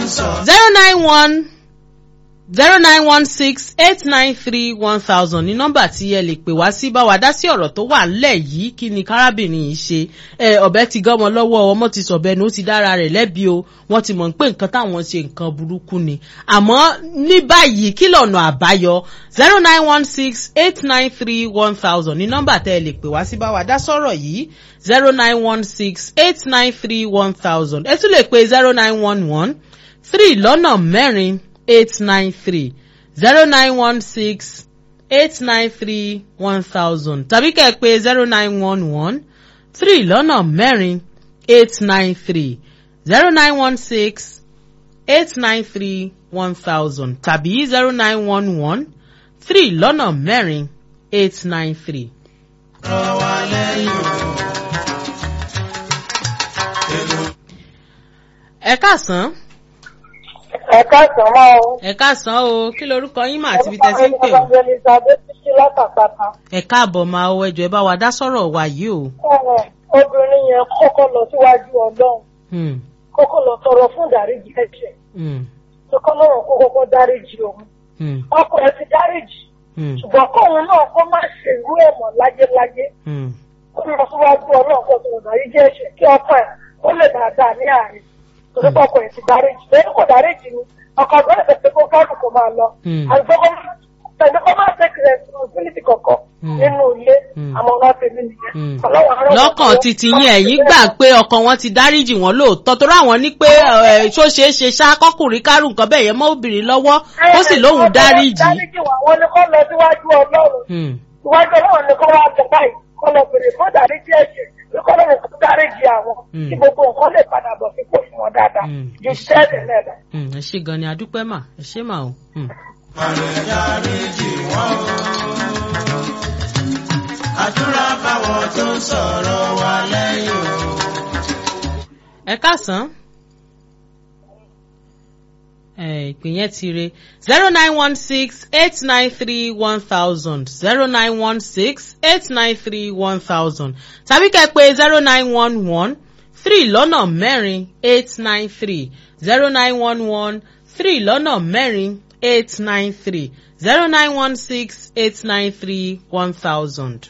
zero nine one zero nine one six eight nine three one thousand ní nọ́mbà tí ẹ lè pè wá sí bá wa dá sí ọ̀rọ̀ tó wà ńlẹ̀ yìí kí ni kárábìnrin yìí ṣe ẹ ọ̀bẹ ti gọ́mọ lọ́wọ́ ọmọ ti sọ̀bẹ ni ó ti dára rẹ̀ lẹ́bi o wọ́n ti mọ̀ pé nǹkan táwọn ṣe nǹkan burúkú ni àmọ́ ní báyìí kí lọ́nà àbáyọ zero nine one six eight nine three one thousand ní nọ́mbà tẹ́ ẹ lè pè wá sí bá wa dá sọ̀rọ̀ yìí zero nine one six eight nine three one thousand ẹ tún lè pe zero nine one one three lọ́nà mẹ́rin eight nine three zero nine one six eight nine three one thousand tàbí kẹ́ ẹ pé zero nine one one three lọ́nà mẹ́rin eight nine three zero nine one six eight nine three one thousand tàbí zero nine one one three lọ́nà mẹ́rin eight nine three. ẹ káàsán ẹ káàsán máa o. ẹ káàsán o kí lorúkọ yín mà àti ibi tẹ́ sí ń pè o. elizabeth títí látàpáta. ẹ káàbọ̀ máa o ẹjọ́ ẹ bá wa dá sọ̀rọ̀ wa yìí o. ọ̀rọ̀ obìnrin yẹn kọ́kọ́ lọ síwájú ọlọ́run Hmm, kọ́kọ́ lọ tọrọ fún ìdáríjì ẹ̀jẹ̀ hmm, tó kọ́ lọ́rùn kó kọ́kọ́ dáríjì òun. hmm, ọkọ ẹ ti dáríjì hmm, ṣùgbọ́n kóun náà kó má ṣe irú ẹ̀ mọ̀ láyéláyé hmm. kó lọ síwájú ọlọ́run kó tó ìdáríjì ẹ̀jẹ̀ kí ọkọ ẹ̀ ó lè dáadáa ní àárín torí pé ọkọ ẹ̀ ti dáríjì lẹ́yìn kò dáríjì ni ọkọ ọgbọ́n ẹ̀ tẹ̀sí kó kárù kó máa lọ Hmm. àgbẹ̀kọ́ tẹ̀sí kó máa take responsibility kọ̀ọ̀kan Hmm. nínú ilé Hmm. àmọ́ ọ̀nà tèmi nìyẹn Hmm. Ọlọ́run á ràn wá lọ́kàn lọ́wọ́. titi yín ẹ̀yìn gbà pé ọkọ wọn ti dáríjì wọn lóòótọ́ torí àwọn ní pé ẹ̀, ṣó ṣeé ṣe ṣá kọkùnrin kárù nǹkan bẹ́ẹ̀ yẹn mọ́ obìnrin lọ́wọ́ ó sì lóhùn dáríjì. dáríjì wọn àwọn ni kọ́ lọ síwájú ọlọ́run Hmm, síwájú ọlọ́run ni kọ́ wá jẹ báyìí kọ́ lọ bèrè fún dáríjì ẹ̀jẹ̀ pé kọ́ lọ́run kó dáríjì àwọn Hmm. kí gbogbo nǹkan lè padà bọ̀ sípò fún wọn dáadáa Hmm. ju tẹ́lẹ̀ náà lọ. hmm, ẹ ṣe gan ni adúpẹ́ mà ẹ ṣe mà o. Hmm. àdúrà báwọn tó ń sọ̀rọ̀ wa lẹ́yìn o. ẹ káàsán. ẹ ìpín yẹn ti re zero nine one six eight nine three one thousand zero nine one six eight nine three one thousand tàbí kẹ́ pé zero nine one one three lọ́nà mẹ́rin eight nine three zero nine one one three lọ́nà mẹ́rin eight nine three zero nine one six eight nine three one thousand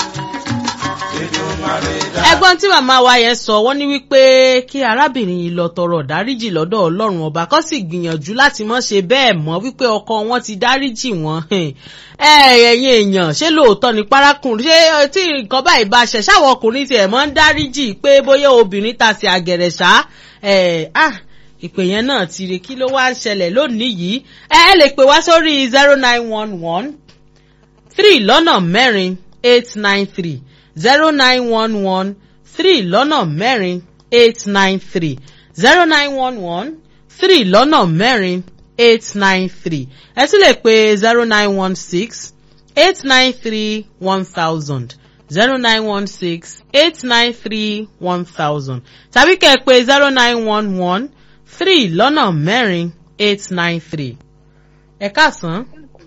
ẹgbọ́n tí màmá wa yẹn sọ wọ́n ní wípé kí arábìnrin yìí lọ tọrọ dáríjì lọ́dọ̀ ọlọ́run ọba kó sì gbìyànjú láti mọ́ ṣe bẹ́ẹ̀ mọ́ wípé ọkọ wọn ti dáríjì wọn ẹ ẹ̀yin èèyàn ṣé lóòótọ́ ni parákùnrin ṣé tí nǹkan báyìí bá ṣẹ̀ ṣáwọn ọkùnrin tiẹ̀ mọ́ ń dáríjì pé bóyá obìnrin ta sí àgẹ̀rẹ̀ ṣá ẹ̀ ah ìpè yẹn náà ti rè kí ló wá ń ṣẹlẹ̀ lónìí yìí ẹ ẹ lè pè wá sórí zero nine one one three lọ́nà mẹ́rin eight nine three zero nine one one three lọ́nà mẹ́rin eight nine three zero nine one one three lọ́nà mẹ́rin eight nine three ẹ tún lè pe zero nine one six eight nine three one thousand zero nine one six eight nine three one thousand tàbí kẹ́ ẹ pe zero nine one one three lọ́nà mẹ́rin eight nine three ẹ káàsán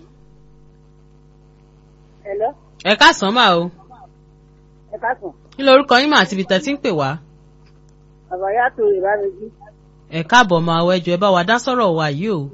Hello, ẹ káàsán máa o ẹ káàsán. kí lorúkọ yín mà àti ibi tẹ́ ti ń pè wá. Àbáyá tó ìbá mi jí. ẹ káàbọ̀ máa wọ ẹjọ́ ẹ bá wa dá sọ̀rọ̀ wa yìí o.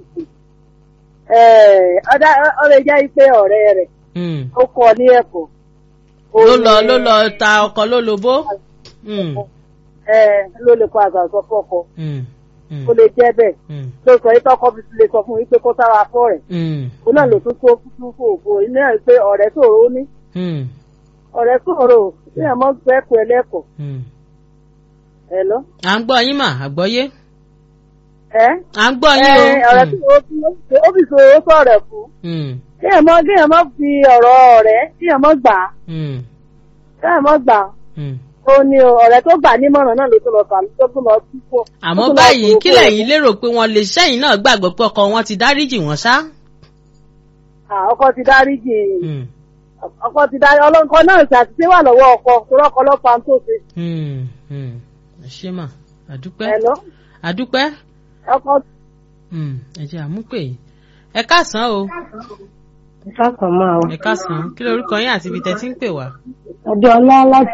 Ọ̀dà ọ̀rẹ́ jẹ́ pé ọ̀rẹ́ rẹ̀ Hmm. ó kọ́ ní ẹ̀kọ́. ló lọ ló lọ ta ọkọ ló lobó. Hmm. ló lè kọ àgbà sọ fọ́kọ. Hmm. Hmm. Ó lè jẹ́ bẹ́ẹ̀. Hmm. Ló sọ yìí tọ́kọ fi lè sọ fún yín pé kó sára fọ́ rẹ̀. Hmm. Ó náà ló tún tó fún fòfò. Iná ẹ̀ pé ọ̀rẹ́ sòro ó ní. Hmm. Ọ̀rẹ́ sòro ní àmọ́ gbẹ́kọ̀ ẹlẹ́kọ̀ọ́. Hmm. Ẹ lọ. à ń gbọ́ yín mà àgbọ́yé. Ẹ́ à ń gbọ́ yín o. ọ̀rẹ́ tí ó fi ó fi sòro sọ̀rọ̀ fún. Hmm. Kéèyàn mọ́ kéèyàn mọ́ fi ọ̀rọ̀ ọ̀rẹ́ kéèyàn mọ́ gbà á. Hmm. Kéèyàn mọ́ gbà á. Hmm. ó ní o ọ̀rẹ́ tó gbà nímọ̀ràn náà ló tó lọ fà tó tó lọ tú fún. àmọ́ báyìí kí lẹ̀yin lérò pé wọ́n lè ṣẹ́yìn náà gbàgbọ́ pé ọkọ wọn ti dáríjì wọ́n ṣá. ọkọ ti dáríjì Hmm. ọkọ ti dárí ọlọ́nkọ náà ṣàtìṣe wà lọ́wọ́ ọkọ torọ́kọ lọ́pàá tó ṣe. Hmm. Hmm. ẹ ṣé mà àdúpẹ́ ẹ lọ àdúpẹ́. ọkọ. Hmm. ẹ jẹ́ àmúpè yìí. ẹ káàsán o ìfàkàn máa ẹ káàsán kí lorúkọ yín àti ibi tẹ́ ti ń pè wá. ọjọ́ ọlá láti.